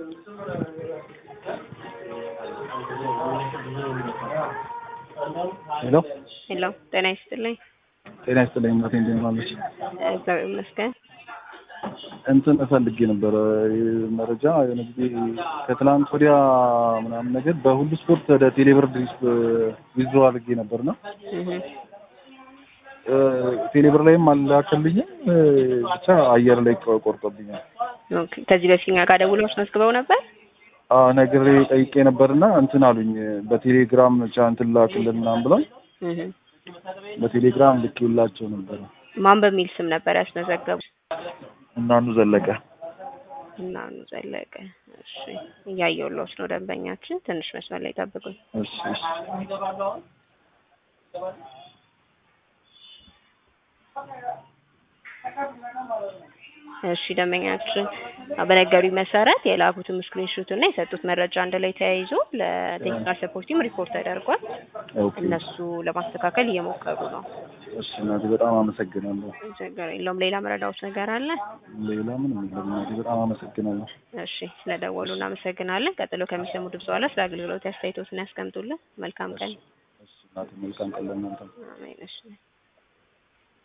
ሄሎ ሄሎ ጤና ይስጥልኝ። ጤና ይስጥልኝ እናቴ እንደምን ዋለች? እግዚአብሔር ይመስገን። እንትን እፈልጌ ነበረ መረጃ የሆነ ጊዜ ከትላንት ወዲያ ምናምን ነገር በሁሉ ስፖርት ወደ ቴሌብር ድሪስ ዊዝድሮ አድርጌ ነበርና እህ ቴሌብር ላይም አላከልኝም ብቻ አየር ላይ ቆርጦብኛል። ኦኬ። ከዚህ በፊት እኛ ጋር ደውለው አስመዝግበው ነበር። አዎ ነግሬ ጠይቄ ነበርና እንትን አሉኝ በቴሌግራም ብቻ እንትን ላክልን ምናምን ብለው እህ በቴሌግራም ልኬላቸው ነበረ። ማን በሚል ስም ነበር ያስመዘገቡ? እናኑ ዘለቀ እና ኑ ዘለቀ። እሺ እያየሁልዎት ነው ደንበኛችን። ትንሽ መስመር ላይ ጠብቁኝ። እሺ እሺ እሺ ደንበኛችን በነገሩኝ መሰረት የላኩትም ስክሪንሾት እና የሰጡት መረጃ አንድ ላይ ተያይዞ ለቴክኒካል ሰፖርት ቲም ሪፖርት ተደርጓል። ኦኬ እነሱ ለማስተካከል እየሞከሩ ነው። እሺ እናቴ በጣም አመሰግናለሁ። ችግር የለውም። ሌላ መረዳዎት ነገር አለ? ሌላ ምንም የለም እናቴ በጣም አመሰግናለሁ። እሺ ስለደወሉ እናመሰግናለን። ቀጥሎ ከሚሰሙ ድምፅ በኋላ ስለ አገልግሎት አስተያየቶትን ያስቀምጡልን። መልካም ቀን። እሺ እናቴ መልካም ቀን ለእናንተ። አሜን። እሺ